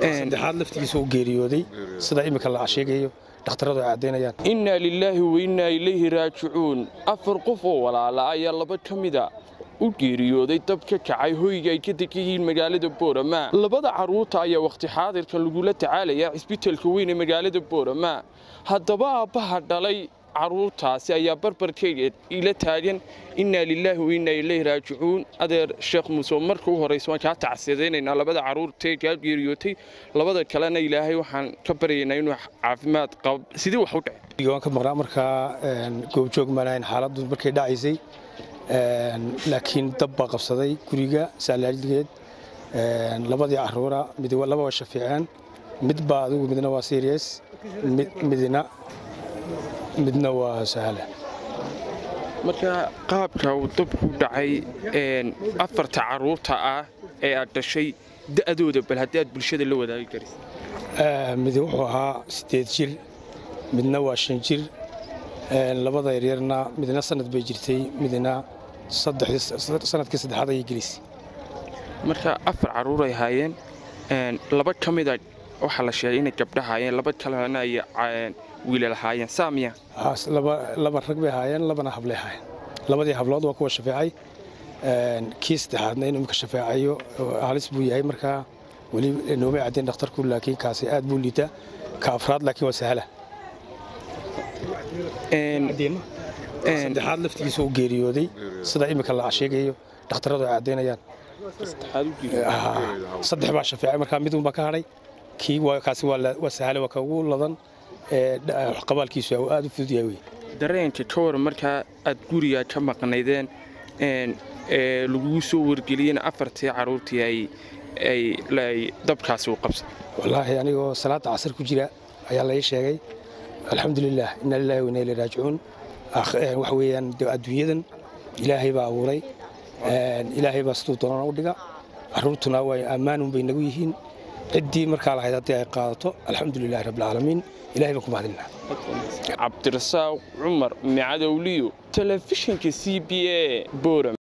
saddexaad laftigiisa u geeriyooday sida imika la sheegayo dhakhtaradu ay caddaynayaan innaa lilaahi wainnaa ilayhi raajicuun afar qof oo walaala ayaa laba ka mida u geeriyooday dab ka kacay hoyga ay ka degan yihiin magaalada boorama labada carruurta ayaa wakhti xaadirka lagula tacaalayaa cisbitalka weyn ee magaalada boorama haddaba aabbaha dhalay carruurtaasi ayaa barbarkayga ila taagan innaa lilaahi wainnaa ilayhi raajicuun adeer sheekh muuse marka u horraysa waan kaa tacsiyadaynaynaa labada carruurtee kaa geeriyootay labada kalena ilaahay waxaan ka baryaynaa inuu caafimaad qabo sidii wax u dhace waan ka maqnaa markaa goobjoog maanahayn xaaladdu markay dhacaysay laakiin dab baa qabsaday guriga saalaaligeed labadii caruura mid laba waa shafiiceen mid baa adigu midna waa serious midna midna waa sahla marka qaabka uu dabku dhacay afarta carruurta ah ee aad dhashay da'dooda bal haddii aad bulshada la wadaagi karis mid wuxuu ahaa siddeed jir midna waa shan jir labada yaryarna midna sanad bay jirtay midna sanadkii saddexaad ayay gelisay marka afar carruur ay haayeen laba ka mida waxaa la sheegay inay gabdha haayeen laba kalena ay wiilal haayeen saamiya laba rag bay haayeen labana hablay haayeen labadii hablood waa kuwa shafeecay kii saddexaadna inuu imika shafeecayo halis buu yahay markaa weli noomay caddayn dhakhtarku laakiin kaasi aad buu liita ka afraad laakiin waa sahla saddexaad laftigiisa u geeriyooday sida imika la sheegayo dhakhtaradu ay caddaynayaan saddex baa shafeecay markaa midun baa ka hadhay kii kaasi waa sahale waa ka ugu ladan qabaalkiisu aad u fudud yahay wey dareenka ka waran markaa aad guriga ka maqnaydeen lagugu soo wargeliyeen afartii carruurtii ay dabkaasi u qabsay wallaahi anigoo salaada casar ku jira ayaa lai sheegay alxamdulilah inna lillahi wa inna ilayhi raajicuun waxa weeyaan adduunyadan ilaahay baa abuuray ilaahay baa siduu doonana u dhiga carruurtuna waa ammaanun bay nagu yihiin ciddii markaa lahayd haddii ay qaadato alxamdulilahi rabbilcaalamiin ilahay baan ku mahadinaa cabdirasaaq cumar micadowliyo telefishinka c b a boram